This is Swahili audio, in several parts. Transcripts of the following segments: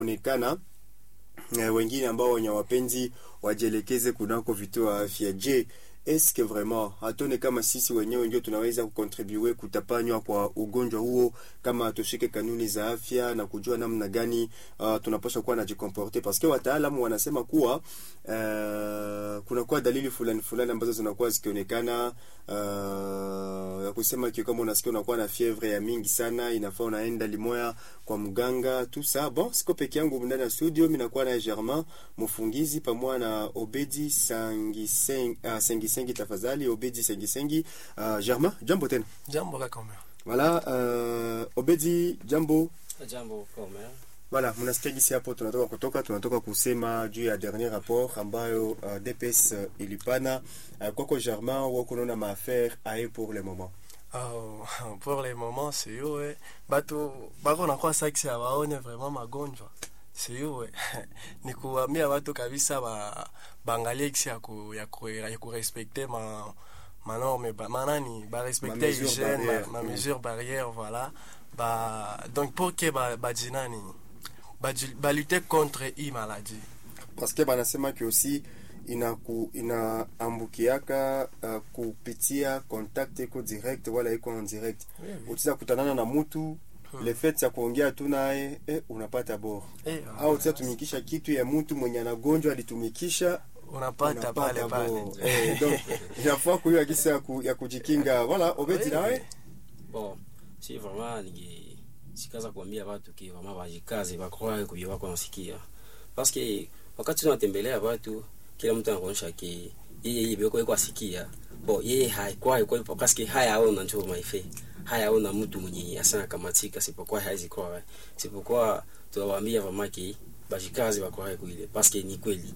onekana eh, wengine ambao wenye wapenzi wajielekeze kunako vituo vya afya. Je, eske vraiment hatuone kama sisi wenyewe ndio tunaweza kukontribue kutapanywa kwa ugonjwa huo, kama tushike kanuni za afya na kujua namna gani uh, tunapaswa kuwa najikomporte, paske wataalamu wanasema kuwa uh, kunakuwa dalili fulani fulani ambazo zinakuwa zikionekana uh, ya kusema kio, kama unasikia unakuwa na fievre ya mingi sana, inafaa unaenda limoya kwa mganga tu sa bon. Siko peke yangu ndani ya studio, mimi nakuwa na Germain Mufungizi pamoja na Obedi Sangisengi, uh, Sengisengi tafadhali, Obedi Sengisengi. Uh, Germain, jambo tena. Jambo kaka Omer. Voilà, uh, Obedi, jambo. Jambo Omer. Voilà, mnasikia gisi hapo tunatoka kutoka tunatoka kusema juu ya dernier rapport ambayo uh, DPS uh, ilipana uh, kwako Germain, wako naona maaffaire aye pour le moment Oh, pour le moment sio eh. Batu bako nakuwa saksi awaone vraiment magonjwa sio eh. ni kuambia watu kabisa ba baangalie kisi ya ku ya ku ya kurespecter ma manorme ba manani ba respecter mesure hygiène barrière. ma, ma Mm. mesure barrière voilà ba donc pour que ba ba jinani ba, ju- ba lutter contre i maladie parce que banasema ki aussi inaku inaambukiaka uh, kupitia contact iko direct wala iko en direct utiza kutanana na mutu Hmm. le fait ya kuongea tu naye eh, unapata bora eh, au utiza tumikisha kitu ya mutu mwenye anagonjwa alitumikisha unapata pale pale bora. eh, donc inafaa kuiwa kisa ya, ku, ya kujikinga voilà obedi Oui. nawe Bon, si vraiment ninge sikaza kuambia watu ki vraiment wajikaze bakroe kubyo wako nasikia. Parce que wakati tunatembelea watu kila mtu anaonyesha ki yeye yeye beko yuko asikia. Bon, yeye haikuwa yuko parce que haya aona njoo maife. Haya aona mtu mwenye asana kamatika sipokuwa haizi kwa. Sipokuwa tuwaambia vraiment ki bajikaze bakroe kuile parce que ni kweli.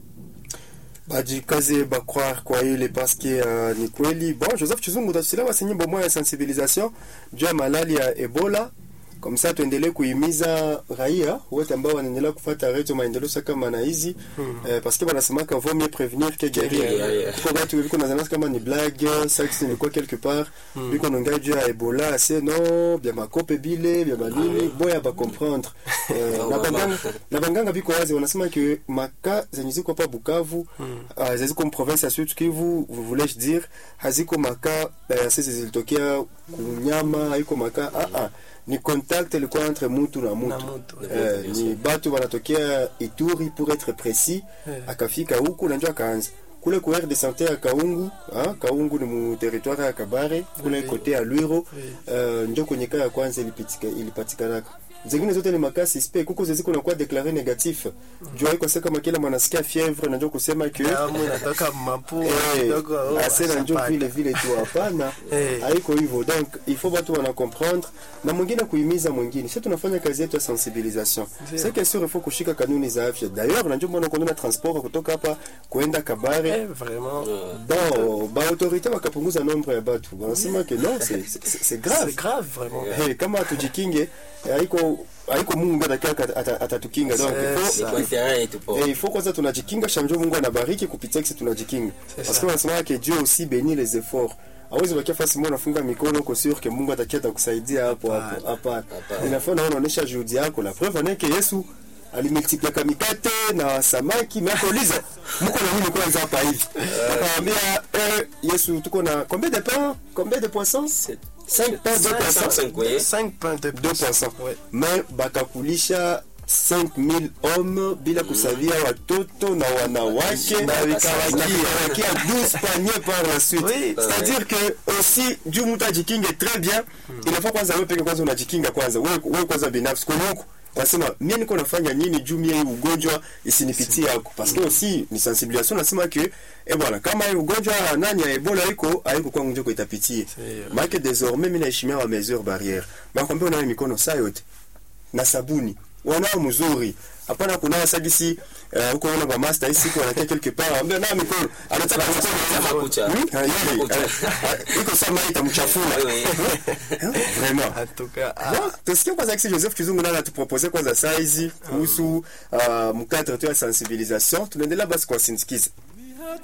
bajikaze bacroire kwa ile paske uh, ni kweli bon joseph chizungu utatusila basi nyimbo moya ya sensibilisation juu ya malali ya ebola comme ça tuendelee kuhimiza raia wote ambao wanaendelea kufuata redio maendeleo sa kama na hizi Hmm. eh, paske wanasemaka vaut mieux prévenir que guérir Yeah, yeah. kwa watu biko nazanasi kama ni blague saksi nilikuwa quelque part Hmm. biko naongea juu ya ebola ase no bya makope bile bya manini boya bacomprendre eh, No, na mama. banganga na banganga biko wazi wanasema ke maka zenye ziko hapa Bukavu Hmm. uh, ziko province ya Sud Kivu voulais dire haziko maka uh, sisi zilitokea kunyama haiko maka ah, ah. ni contact ilikuwa entre mutu na na mutu mtu eh, Bien ni sûr. batu wanatokea Ituri pour être précis Eh. akafika huku na njo akaanza kule ku aire de santé ya Kaungu ah, Kaungu ni mu territoire ya Kabare kule Oui. kote ya Lwiro Oui. uh, njo kwenye kaa ya kwanza ilipitika ilipatikanaka zingine zote ni makasi suspect kuko zeziko nakuwa deklare negatif juu haiko sasa kama kila mwanasikia fievre na njo kusema ke damu inatoka mapua Eh, kidogo oh, ase na njo ashapata. vile vile tu hapana Eh. haiko hivyo donc il faut watu wana comprendre na mwingine kuhimiza mwingine sisi tunafanya kazi yetu ya sensibilisation Ndio. c'est que sûr il faut kushika kanuni za afya d'ailleurs na njo mbona kuna transport kutoka hapa kuenda Kabare Eh, vraiment Euh, bon ba autorité wakapunguza nombre ya batu wanasema ke non c'est c'est- c'est grave c'est grave vraiment Hey, kama hatujikinge eh, haiko haiko Mungu ndiye ataka- ata- atatukinga donc il faut ni kwa intérêt yetu po. Eh, il faut kwanza tunajikinga shamjo Mungu anabariki kupitia kisi tunajikinga C'est parce ça. que wanasema que Dieu aussi bénit les efforts awezi bakia fasi moja unafunga mikono uko sûr que Mungu atakia atakusaidia hapo hapo hapana Hapana. inafaa naona unaonesha juhudi yako la preuve anake Yesu alimultipliaka mikate na samaki makoliza mko na nini kwanza hapa hivi akamwambia eh, Yesu tuko na combien de pains combien de poissons C'est 5 pains de poissons 5 oui. 5 pains de 2%. Ouais. mais bakakulisha 5000 hommes bila kusavia watoto na wanawake Na wikawakia. na wikawakia 12 paniers par la suite Oui. c'est-à-dire que aussi juu mtu ajikinge très bien inafaa kwanza wewe peke kwanza unajikinga kwanza wewe wewe kwanza binafsi kwa huko nasema mimi niko nafanya nini juu mie hii ugonjwa isinipitie yako parce que aussi ni sensibilisation nasema que eh bwana kama hii ugonjwa nani ya ebola iko haiko kwangu njoko itapitie C'est- maana désormais mimi naheshimia wa mesure barrière makwambia unawe mikono saa yote na sabuni wanao mzuri hapana kunawa sagisi uh, huko ona ba master hii siku wanakia quelque part ambia na mikono anataka Kama kucha. Hmm? Ah, yeye, ah, iko sama itamchafua Oui, oui. vraiment en tout cas ah, Bon, tusikie kwanza kisi Joseph Kizungu naye anatupropose kwanza saizi kuhusu uh, mkadre tu ya sensibilisation tunaendelea basi kwa sindikiza